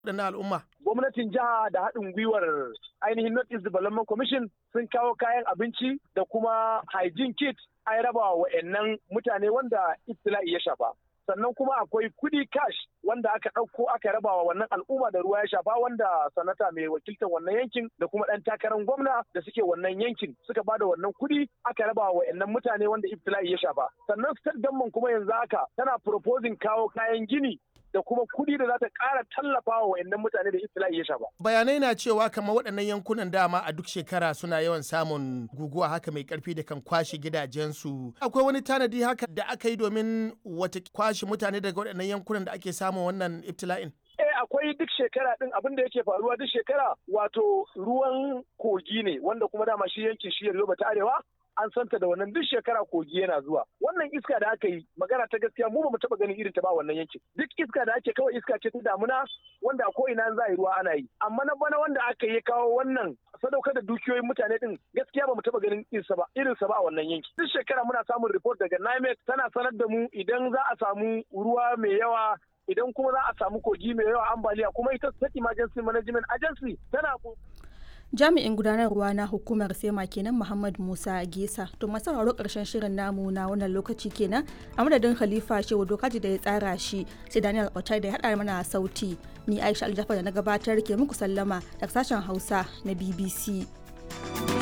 waɗannan al'umma? Gwamnatin jiha da haɗin gwiwar ainihin North East Development Commission sun kawo kayan abinci da kuma hygiene kit an raba wa mutane wanda ibtila'i ya shafa. sannan kuma akwai kudi cash wanda aka ɗauko aka raba wa wannan al'umma da ruwa ya shafa wanda sanata mai wakiltar wannan yankin da kuma ɗan takarar gwamna da suke wannan yankin suka bada wannan kudi aka raba wa wa'annan mutane wanda ibtila'i ya shafa sannan state government kuma yanzu haka tana proposing kawo kayan gini da kuma kuɗi da za ta ƙara tallafa wa wayannan mutane da ibtila'i ya shafa. Bayanai na cewa kamar waɗannan yankunan dama a duk shekara suna yawan samun guguwa haka mai ƙarfi da kan kwashe gidajensu. Akwai wani tanadi haka da aka yi domin wata kwashe mutane daga waɗannan yankunan da ake samun wannan ibtila'in? Eh akwai duk shekara din abin da yake faruwa duk shekara wato ruwan kogi ne wanda kuma dama shi yankin shi Yoruba ta Arewa an santa da wannan duk shekara kogi yana zuwa wannan iska da aka yi magana ta gaskiya mu ba mu taba ganin irin ta ba wannan yankin duk iska da ake kawai iska ce ta damuna wanda a ko'ina za a yi ruwa ana yi amma na bana wanda aka yi kawo wannan sadaukar da dukiyoyin mutane din gaskiya ba mu taba ganin irinsa ba irinsa ba a wannan yanki duk shekara muna samun report daga NIMET tana sanar da mu idan za a samu ruwa mai yawa idan kuma za a samu kogi mai yawa ambaliya kuma ita state emergency management agency tana jami'in gudanarwa na hukumar sema kenan muhammad musa gesa to masu sauraro karshen shirin namu na wannan lokaci kenan a madadin khalifa shehu dokaji da ya tsara shi sai daniel otai da ya haɗa mana sauti ni aisha aljafar da na gabatar ke muku sallama daga sashen hausa na bbc